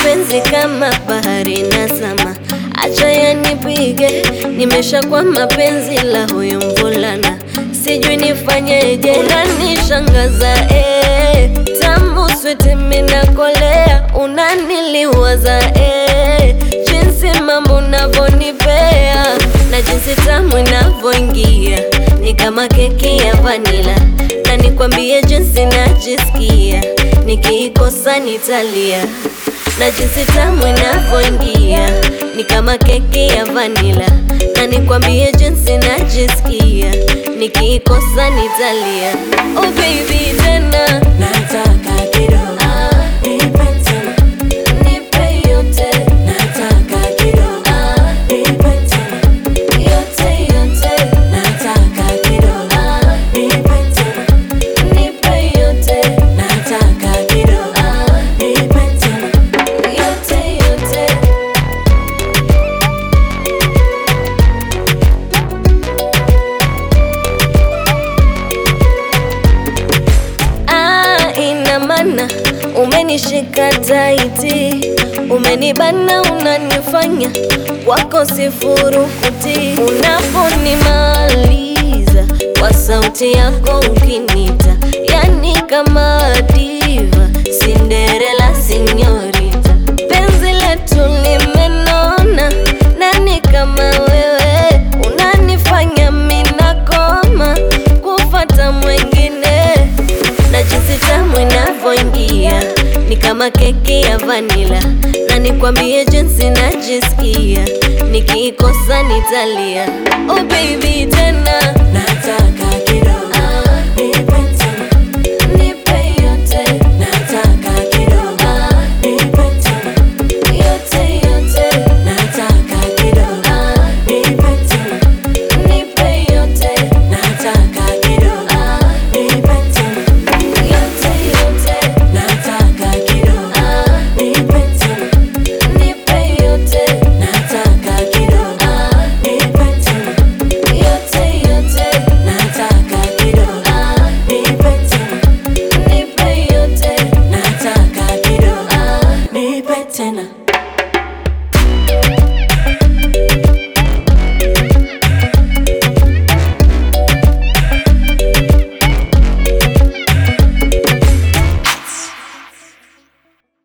mapenzi kama bahari na sama, acha yanipige, nimeshakuwa mapenzi la huyu mvulana, sijui nifanyeje, unanishangaza eh, tamu switi minakolea, unaniliwaza eh, jinsi mambo unavyonipea na jinsi tamu inavyoingia ni kama keki ya vanila, na nikwambie jinsi najisikia nikiikosa nitalia, na jinsi tamu inavyoingia ni kama keki ya vanila, na nikwambie jinsi najisikia nikiikosa nitalia. Oh baby tena Nataka kidogo, ah, nipe tena. nipe yote Nataka kidogo, ah, nipe tena. yote yote Nataka kidogo, ah, nipe tena. nipe yote Nataka kidogo, ah, nipe tena. yote yote Ah, ina maana umenishika taiti, umenibana, unanifanya wako sifurukuti. Unaponimaliza kwa sauti yako ukinita, yani kama diva, Cinderella sinyorita, penzi letu limenona, nani kama wewe unanifanya minakoma kufata mwengine na jinsi tamu inavyoingia ni kama keki ya vanila, na nikwambie jinsi najisikia nikiikosa nitalia. Oh baby tena Nataka kidogo, ah, nipe tena. nipe yote Nataka kidogo, ah, nipe tena. yote yote Nataka kidogo, ah, nipe tena. nipe yote Nataka kidogo, ah, nipe tena. yote yote Nataka kidogo, ah, nipe tena. nipe yote Nataka kidogo, ah, nipe tena. yote yote Nataka kidogo, ah, nipe tena. nipe yote Nataka kidogo, ah, nipe tena.